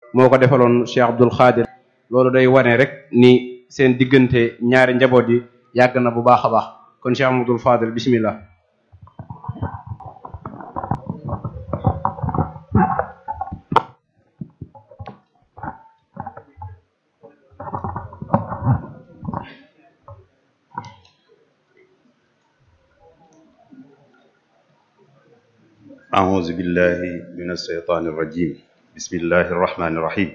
moo ko defaloon Cheikh Abdul Xaadir loolu day wane rek ni seen diggante ñaari njaboot yi yàgg na bu baax a baax kon Cheikh Abdul Fadil bismillah أعوذ بالله من الشيطان الرجيم بسم الله الرحمن الرحيم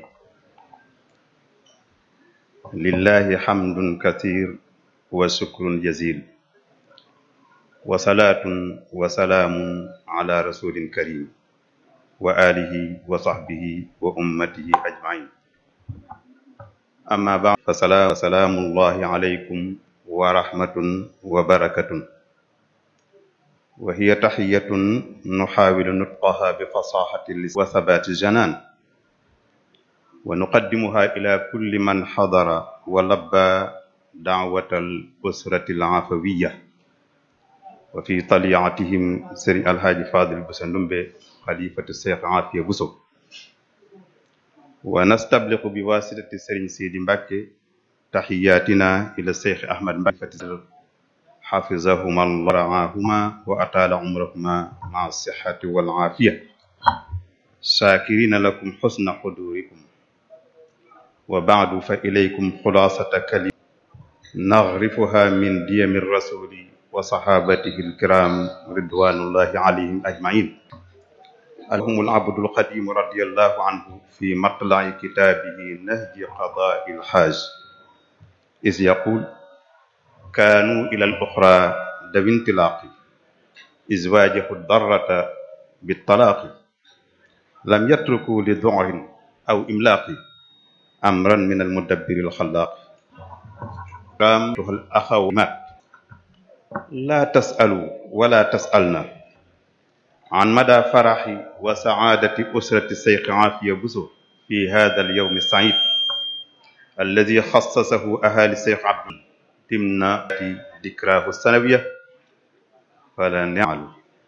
لله حمد كثير وشكر جزيل وصلاة وسلام على رسول كريم وآله وصحبه وأمته أجمعين أما بعد فسلام سلام الله عليكم ورحمة وبركة وهي تحية نحاول نطقها بفصاحة اللسان وثبات الجنان ونقدمها إلى كل من حضر ولبى دعوة الأسرة العفوية وفي طليعتهم سري الحاج فاضل بسندمبي خليفة الشيخ عافية بوسو ونستبلغ بواسطة سرين سيدي مبكي تحياتنا إلى الشيخ أحمد مبكي حفظهما الله ورعاهما وأطال عمرهما مع الصحة والعافية شاكرين لكم حسن حضوركم وبعد فإليكم خلاصة كلمة نغرفها من ديم الرسول وصحابته الكرام رضوان الله عليهم أجمعين لهم العبد القديم رضي الله عنه في مطلع كتابه نهج قضاء الحاج إذ يقول كانوا إلى الأخرى ذوي انطلاق إذ واجهوا الضرة بالطلاق لم يتركوا لذعر أو إملاق أمرا من المدبر الخلاق رامته الأخوات لا تسألوا ولا تسألنا عن مدى فرح وسعادة أسرة الشيخ عافية بوسو في هذا اليوم السعيد الذي خصصه أهالي الشيخ عبد ضمن ذكراه السنوية فلا نعل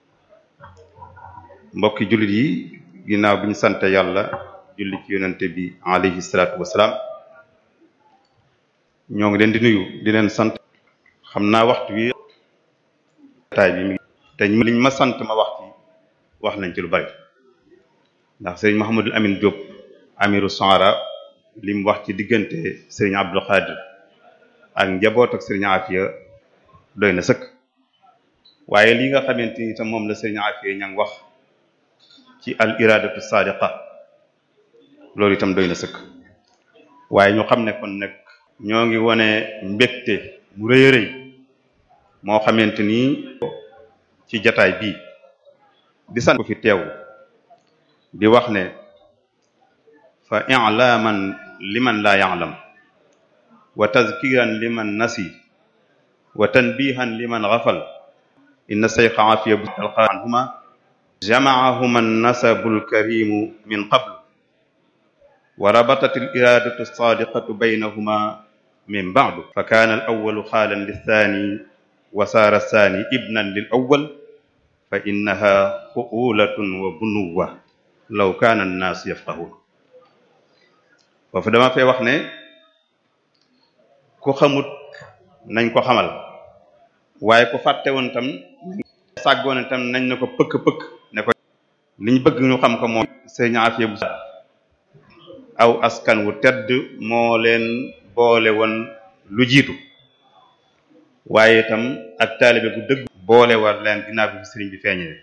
mbokki jullit yi ginnaaw bi ñu sant yàlla julli ci yonente bi alayhi salaatu wasalaam ñoo ngi leen di nuyu di leen sant xam naa waxtu wi taay bi mi te liñ ma sant ma wax ci wax nañ ci lu bari ndax sëriñ Mahamadul Amin Diop amiru Sohara li mu wax ci diggante sëriñ Abdul Xaadir ak njaboot ak sëriñ Afia doy na sëkk waaye li nga xamante ni tam moom la sëriñ Afia ña ngi wax ci al iradatu sadiqa loolu itam doy na sëkk waaye ñu xam ne kon nag ñoo ngi wone mbégte mu rëy a rëy moo xamante ni ci jataay bii di sant ko fi teew di wax ne fa i'laman liman la ya'lam wa tazkiran liman nasi wa tanbihan liman ghafal inna shaykha afiya bu alqa anhuma jama'ahuma an-nasabu al-karimu min qabl wa rabatat al-iradatu as-sadiqatu baynahuma min ba'du fa kana al-awwalu khalan lith-thani wa sara ath-thani ibnan lil-awwal fa innaha fu'ulatun wa bunuwa law kana an-nas yafqahun foofu dama fay wax ne ku xamut nañ ko xamal waaye ku fàtte woon tam sàggoon tam nañ na ko pëkk-pëkk ne ko liñ bëgg ñu xam ko mooy sëriñ Afia bu aw askan wu tedd moo leen boole woon lu jiitu waaye itam ak taalibe bu dëgg boole war leen ginnaaw bi sëriñ bi feeñee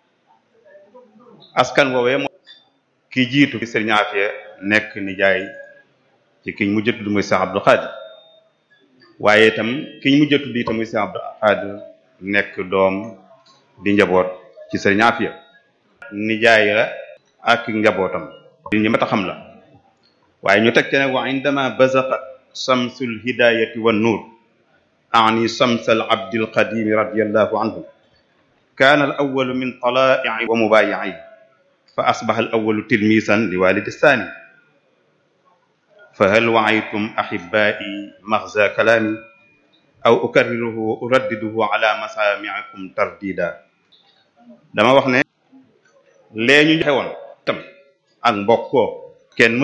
askan woowee moo ki jiitu bi sëriñ Afia nekk nijaay ci kiñ mujj tudd muy Cheikh Abdou Khadir waaye itam kiñ mujj tudd itam muy Cheikh Abdou Khadir nekk doom di njaboot ci sëriñ Afia nijaay la ak njabootam li ñi mat a xam la waaye ñu teg ci ne wa indama bazaqat samsul hidayati wan nuur ani samsal abdil qadimi radiyallahu anhu كان الأول من طلائع ومبايعين فأصبح الأول تلميذا لوالد الثاني فهل وعيتم أحبائي مغزى كلامي أو أكرره وأردده على مسامعكم ترديدا dama wax ne lee ñu joxe woon tam ak mbokkoo kenn